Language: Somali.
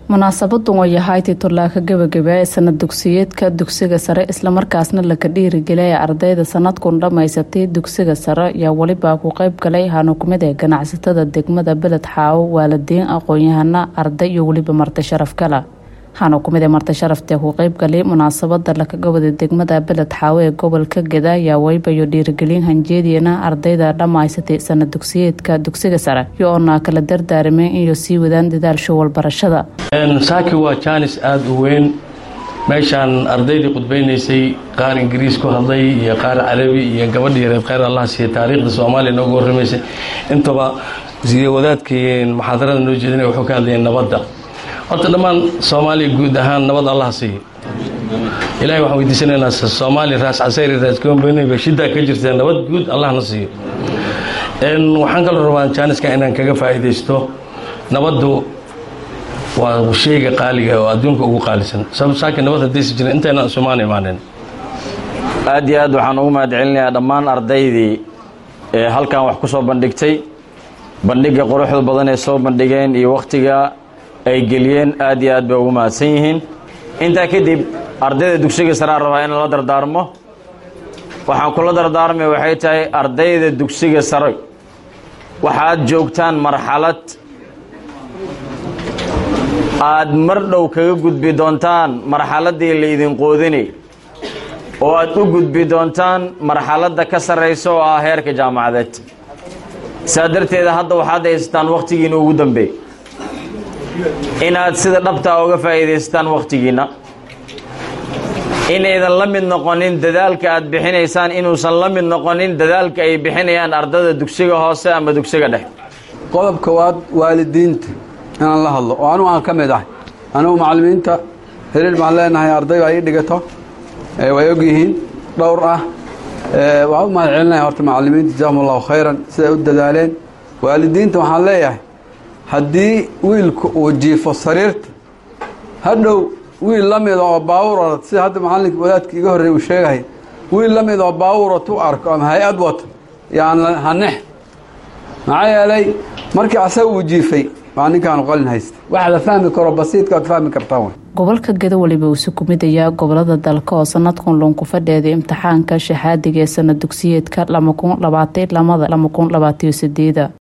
munaasabadan way ahayd titulaaka gabagaba ee sanad dugsiyeedka dugsiga sare islamarkaasna laka dhiirigeliyay ardayda sanadkun dhammaysatay dugsiga sare ayaa welibaa ku qeyb galay hanukumid ee ganacsatada degmada beled xaawo waalidiin aqoon-yahana arday iyo weliba marti sharaf kala waxaana kumid ee marti sharaftee ku qeyb galay munaasabada lakaga waday degmada beled xaawo ee gobolka geda ayaa weybayo dhiirigelin hanjeediyana ardayda dhammaysatay sanad dugsiyeedka dugsiga sare iyo oona kala dardaarameen inay sii wadaan dadaal walbarashada saaki waa jaanis aada u weyn meeshaan ardaydii khudbaynaysay qaar ingiriis ku hadlay iyo qaar carabi iyo gabadha yareed kheyr allah siiya taariikhda soomaaliya nooga warramaysay intaba wadaadkii muxaadarada noo jeedinaya wuxuu ka hadlayay nabadda horta dhammaan soomaaliya guud ahaan nabad allah siiya ilahay waxaan weydiisanaynaa soomaaliya raas casayri raas goombanayba shiddaa ka jirta nabad guud allahna siiyo waxaan kaloo rabaa jaaniska inaan kaga faa'iidaysto nabaddu waa sheyga qaaliga oo adduunka ugu qaalisan sabab saaki nabad haddaysi jirin intaynaan isumaan imaanin aad iyo aad waxaan ugu mahad celinayaa dhammaan ardaydii ee halkan wax ku soo bandhigtay bandhigga quruxda badan ee soo bandhigeen iyo wakhtiga ay geliyeen aad iyo aad bay ugu mahadsan yihiin intaa kadib ardayda dugsiga saraa rabaa in la dardaarmo waxaan kula dardaarmay waxay tahay ardayda dugsiga sare waxaad joogtaan marxalad aad mar dhow kaga gudbi doontaan marxaladdii laydin qoodinay oo aad u gudbi doontaan marxaladda ka sarraysa oo ah heerka jaamacadeed saa darteeda hadda waxaad haysataan wakhtigiinna ugu dambeey inaad sida dhabtaa uga faa'iidaysataan wakhtigiinna inaydan la mid noqonin dadaalka aad bixinaysaan inuusan la mid noqonin dadaalka ay bixinayaan ardada dugsiga hoose ama dugsiga dhex qodob kowaad waalidiinta inaan la hadlo oo anugu aan ka mid ahay anugu macallimiinta heliil baan leenahay arday baa ii dhigato way og yihiin dhowr ah waxaan u mahad celinaya horta macallimiinta jazaahum allahu khayran siday u dadaaleen waalidiinta waxaan leeyahay haddii wiilku uu jiifo sariirta hadhow wiil la mida oo baawura sida hadda macallinka wadaadka iga horreey uu sheegahay wiil la mid oo baawura tu arko ama hay-ad wato yaan hanex maxaa yeelay markii asaga uu jiifay waa ninkaanu qalin haysta waxa la fahmi karo basiidka ad fahmi kartaan wey gobolka geda weliba uu sukumidayaa gobolada dalka oo sanadkun loonku fadheeday imtixaanka shahaadiga ee sanad dugsiyeedka lama kun labaatan lamada lama kun labaataiyo sideeda